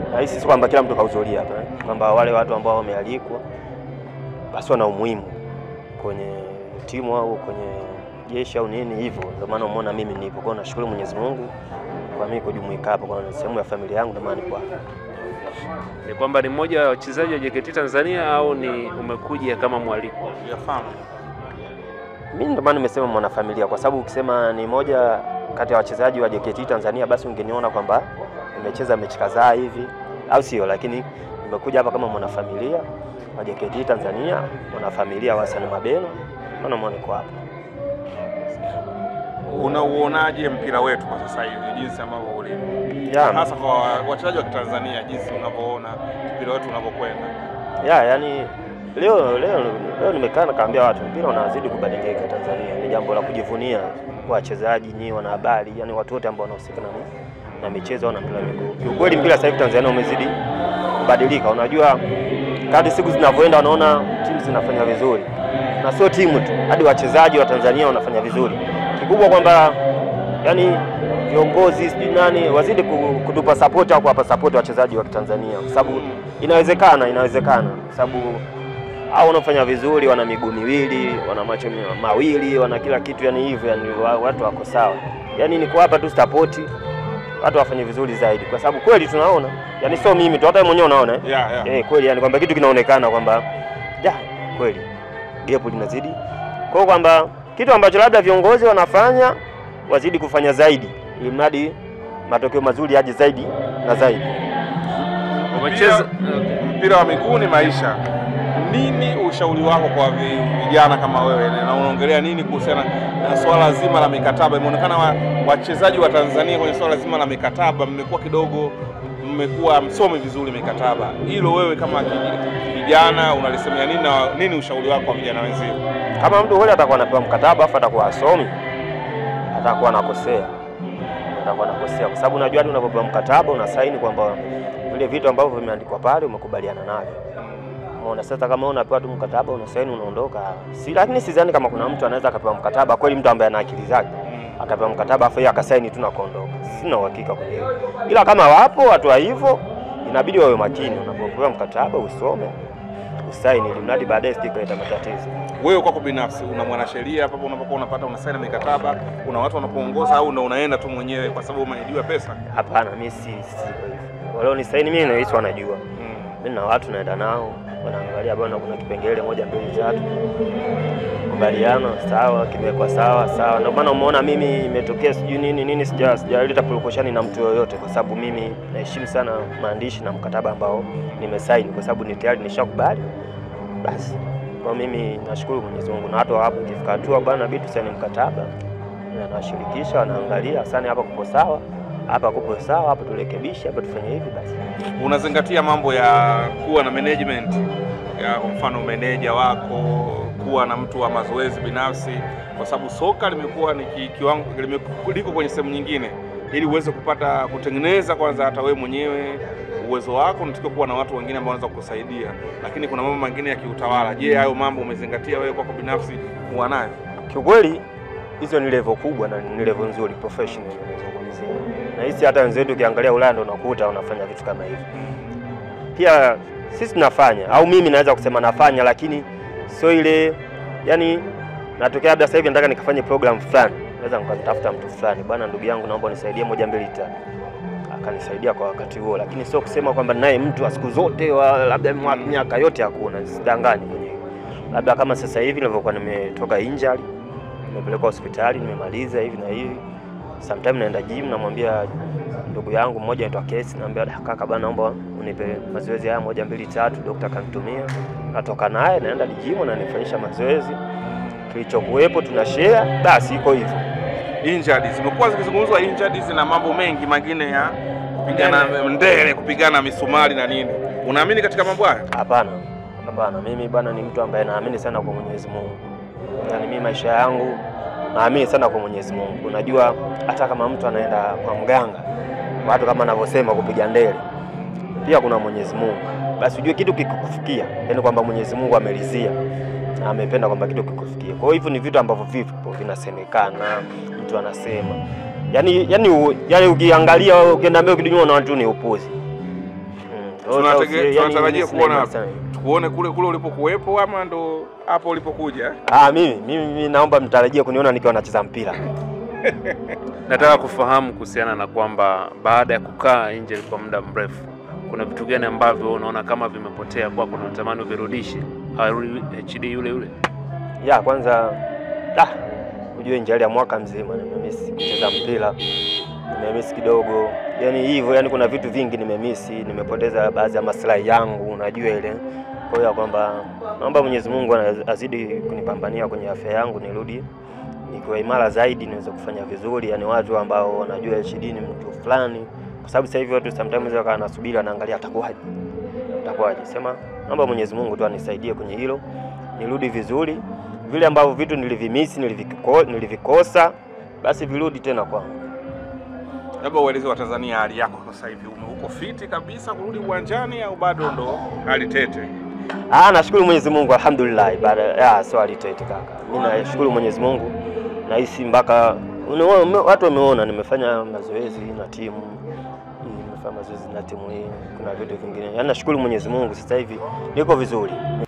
nahisi si kwamba kila mtu kahudhuria hapa eh, kwamba wale watu ambao wamealikwa basi wana umuhimu kwenye timu au kwenye jeshi au nini hivyo, ndio maana umeona mimi nipo. Kwa hiyo nashukuru Mwenyezi Mungu kwa mimi kujumuika hapa, kwa sehemu ya familia yangu, ndio maana nipo hapa. Ni kwamba ni mmoja wa wachezaji wa JKT Tanzania au ni umekuja kama mwaliko? Yafahamu. Mimi ndio maana nimesema mwanafamilia, kwa sababu ukisema ni moja kati ya wachezaji wa JKT Tanzania, basi ungeniona kwamba nimecheza mechi kadhaa hivi, au sio? Lakini nimekuja hapa kama mwanafamilia wa JKT Tanzania, mwanafamilia wa Hassan Mabeno, ndio maana niko hapa. Unauonaje mpira wetu kwa sasa hivi jinsi ambavyo ulivyo? Ya, Hasa kwa wachezaji wa Kitanzania jinsi unavyoona mpira wetu unavyokwenda. ya yani leo leo leo nimekaa nikaambia watu mpira unazidi kubadilika Tanzania. Ni jambo la kujivunia kwa wachezaji nyinyi, wanahabari, yani watu wote ambao wanahusika na na michezo au na mpira wa miguu. Kiukweli mpira sasa hivi Tanzania umezidi kubadilika. Unajua kadri siku zinavyoenda, wanaona timu zinafanya vizuri, na sio timu tu, hadi wachezaji wa Tanzania wanafanya vizuri. Kikubwa kwamba yani viongozi sijui nani wazidi ku- kutupa support au kuwapa support wachezaji wa Tanzania, kwa sababu inawezekana, inawezekana kwa sababu hao wanaofanya vizuri wana miguu miwili, wana macho mi- mawili, wana kila kitu, yani hivyo, yani wa- watu wako sawa. Yani ni kuwapa tu support watu wafanye vizuri zaidi, kwa sababu kweli tunaona, yani sio mimi tu, hata wewe mwenyewe unaona eh? Yeah, yeah. Eh, kweli yani kwamba kitu kinaonekana kwamba ja kweli gap linazidi. Kwa hiyo kwamba kitu ambacho labda viongozi wanafanya wazidi kufanya zaidi, ili mradi matokeo mazuri yaje zaidi na zaidi. Umecheza mpira wa miguu ni maisha. Nini ushauri wako kwa vi- vijana kama wewe, na unaongelea nini kuhusiana na swala zima la mikataba? Imeonekana wa- wachezaji wa Tanzania kwenye swala zima la mikataba mmekuwa kidogo, mmekuwa msomi vizuri mikataba. Hilo wewe kama kij- kijana unalisemea nini, na nini ushauri wako kwa vijana wenzio? Kama mtu kweli atakuwa anapewa mkataba afu atakuwa asomi, atakuwa anakosea, atakuwa anakosea, kwa sababu unajua hadi unapopewa mkataba unasaini kwamba vile vitu ambavyo vimeandikwa pale umekubaliana navyo. Umeona, sasa kama wewe unapewa tu mkataba unasaini unaondoka, si lakini sidhani kama kuna mtu anaweza akapewa mkataba kweli, mtu ambaye ana akili zake akapewa mkataba afu yeye akasaini tu na kuondoka. Sina uhakika kwenye hilo, ila kama wapo watu wa hivyo, inabidi wawe makini unapopewa mkataba, usome usaini, ili mradi baadaye sije kuleta matatizo. Wewe kwako binafsi una mwanasheria hapo unapokuwa unapata unasaini mikataba, una watu wanakuongoza au una unaenda tu mwenyewe kwa sababu umeahidiwa pesa? Hapana, mimi si si kwa hivyo. Walio ni saini mimi nahisi wanajua. Mimi na watu naenda nao, wanaangalia bwana, kuna kipengele moja mbili tatu, kubaliana sawa, kimewekwa sawa sawa. Ndio maana umeona mimi imetokea sijui nini nini, sija sijaleta purukushani na mtu yoyote, kwa sababu mimi naheshimu sana maandishi na mkataba ambao nimesaini, kwa sababu ni tayari nishakubali. Basi kwa mimi nashukuru Mwenyezi Mungu, na watu hapo ikifika hatua bwana, bidi tusaini mkataba, na nawashirikisha, wanaangalia sana, hapa kuko sawa, hapa kuko sawa, hapa turekebishe, hapa tufanye hivi, basi unazingatia mambo ya kuwa na management ya kwa mfano meneja wako, kuwa na mtu wa mazoezi binafsi, kwa sababu soka limekuwa ni ki- kiwango limeku- liko kwenye sehemu nyingine, ili uweze kupata kutengeneza kwanza hata wewe mwenyewe uwezo wako, unatakiwa kuwa na watu wengine ambao wanaweza kukusaidia, lakini kuna mambo mengine ya kiutawala. Je, hayo mambo umezingatia wewe kwako binafsi kuwa nayo? Kiukweli hizo ni level kubwa na ni level nzuri professional nazungumzia. Na hisi hata wenzetu ukiangalia Ulaya ndo unakuta wanafanya vitu kama hivi. Pia sisi tunafanya au mimi naweza kusema nafanya, lakini sio ile yani, natokea labda sasa hivi nataka nikafanye program fulani, naweza nikamtafuta mtu fulani, bwana, ndugu yangu, naomba unisaidie moja mbili tatu, akanisaidia kwa wakati huo, lakini sio kusema kwamba naye mtu wa siku zote wa labda mwa- miaka yote, hakuna, sidangani kwenye hilo. labda kama sasa hivi nilivyokuwa nimetoka injury nimepelekwa hospitali nimemaliza hivi na hivi, sometime naenda gym, namwambia ndugu yangu mmoja anaitwa Kesi, naambia "Da, kaka bana, naomba unipe mazoezi haya moja mbili tatu, daktari kanitumia, natoka naye naenda gym na nifanyisha mazoezi, kilichokuwepo tuna share, basi iko hivyo. Injuries zimekuwa zikizungumzwa injuries na mambo mengi mengine ya kupigana ndele, kupigana misumari na nini. Unaamini katika mambo haya? Hapana, hapana, mimi bwana ni mtu ambaye naamini sana kwa Mwenyezi Mungu, yaani mimi maisha yangu naamini sana kwa Mwenyezi Mungu. Unajua hata kama mtu anaenda kwa mganga, watu kama anavyosema kupiga ndele, pia kuna Mwenyezi Mungu. Basi ujue kitu kikukufikia, yaani kwamba Mwenyezi Mungu ameridhia na amependa kwamba kitu kikufikia. Kwa hiyo hivyo ni vitu ambavyo vipo vinasemekana, mtu anasema yaani, yaani, u- yaani ukiangalia ukienda mbele kidunyua na watu ni upuzi Tunatege- yani tunatarajia mimi sina kuona imani sana. tukuone kule kule ulipokuwepo ama ndo hapo ulipokuja? Ah, mimi mimi mimi naomba mtarajie kuniona nikiwa nacheza mpira. Nataka kufahamu kuhusiana na kwamba baada ya kukaa nje kwa muda mrefu, kuna vitu gani ambavyo unaona kama vimepotea kwako na unatamani uvirudishe, arudi HD yule yule? Ya kwanza ah, ujue njali ya mwaka mzima nimemisi kucheza mpira, nimemisi kidogo, yani hivyo, yani kuna vitu vingi nimemisi, nimepoteza baadhi ya maslahi yangu, unajua ile. Kwa hiyo ya kwamba naomba Mwenyezi Mungu azidi kunipambania kwenye afya yangu, nirudi nikiwa imara zaidi, niweze kufanya vizuri, yani watu ambao wanajua HD ni mtu fulani, kwa sababu sasa hivi watu sometimes wakawa nasubiri, wanaangalia atakuwaje, atakuwaje. Sema naomba Mwenyezi Mungu tu anisaidie kwenye hilo, nirudi vizuri vile ambavyo vitu nilivimisi niliviko, nilivikosa basi virudi tena kwangu. Labda ueleze Watanzania hali yako sasa hivi, ume uko fiti kabisa kurudi uwanjani au bado ndo hali tete? Ah, nashukuru Mwenyezi Mungu alhamdulillah. Baada ya swali tete kaka, mimi nashukuru Mwenyezi Mungu, nahisi mpaka unaona, watu wameona nimefanya mazoezi na timu hii, nimefanya mazoezi na timu hii, kuna vitu vingine, yaani nashukuru Mwenyezi Mungu, sasa hivi niko vizuri.